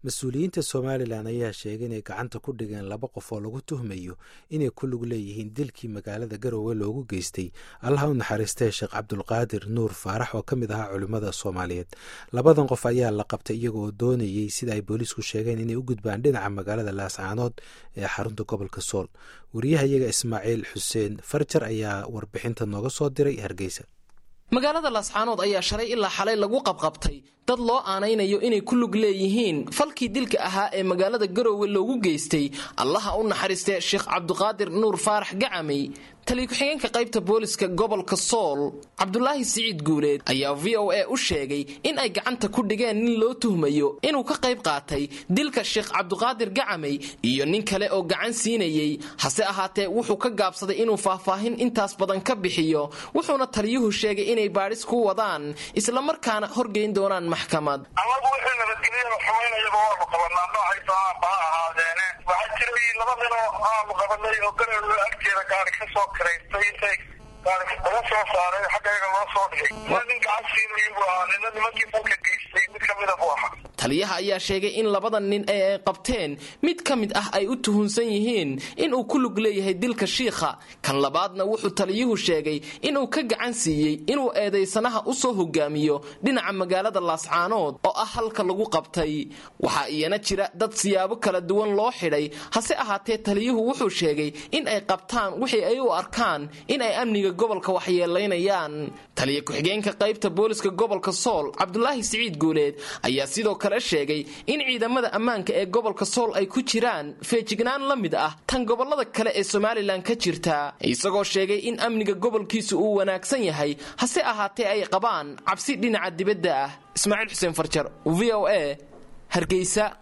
mas-uuliyiinta somalilan ayaa sheegay inay gacanta ku dhigeen laba qof oo lagu tuhmayo inay ku lug leeyihiin dilkii magaalada garowe loogu geystay allaha u naxariistee sheekh cabdulqaadir nuur faarax oo ka mid ahaa culimmada soomaaliyeed labadan qof ayaa la qabtay iyagooo doonayey sida ay booliisku sheegeen inay u gudbaan dhinaca magaalada laascaanood ee xarunta gobolka sool wariyahayaga ismaaciil xuseen farjar ayaa warbixinta nooga soo diray hargeysa magaalada laascaanood ayaa shalay ilaa xalay lagu qabqabtay dad loo aanaynayo inay ku lug leeyihiin falkii dilka ahaa ee magaalada garowe loogu geystay allaha u naxariistee sheekh cabduqaadir nuur faarax gacamey taliya ku-xigeenka qaybta booliska gobolka sool cabdulaahi siciid guuleed ayaa v o a u sheegay in ay gacanta ku dhigeen nin loo tuhmayo inuu ka qayb qaatay dilka sheekh cabduqaadir gacamey iyo nin kale oo gacan siinayey hase ahaatee wuxuu ka gaabsaday inuu faahfaahin intaas badan ka bixiyo wuxuuna taliyuhu sheegay inay baadhis ku wadaan islamarkaana horgeyn doonaan maxkamad amagu wixii nabadgelyada xumaynayaba waanu qabanaa noocaysa aanba ha ahaadeene waxaa jiray laba ninoo aanu qabanay oo garowe agteeda gaari ka soo kiraystay intay gaari laga soo saaray xaggayga loo soo dhigay ina nin gacan siinayo buu ahaa nina nimankii falka geystay mid kamida buu ahaa taliyaha ayaa sheegay in labada nin ee ay qabteen mid ka mid ah ay u tuhunsan yihiin inuu ku lug leeyahay dilka shiikha kan labaadna wuxuu taliyuhu sheegay inuu ka gacan siiyey inuu eedaysanaha u soo hogaamiyo dhinaca magaalada laascaanood oo ah halka lagu qabtay waxaa iyana jira dad siyaabo kala duwan loo xidhay hase ahaatee taliyuhu wuxuu sheegay in ay qabtaan wixii ay u arkaan in ay amniga gobolka waxyeelaynayaan taliya ku-xigeenka qaybta booliska gobolka sool cabdulaahi siciid guuleed ayaa sidoo kale sheegay in ciidamada ammaanka ee gobolka sool ay ku jiraan feejignaan la mid ah tan gobolada kale ee somalilan ka jirta isagoo sheegay in amniga gobolkiisu uu wanaagsan yahay hase ahaatee ay qabaan cabsi dhinaca dibadda ah ismaaciil xuseen farjar v o a hargeysa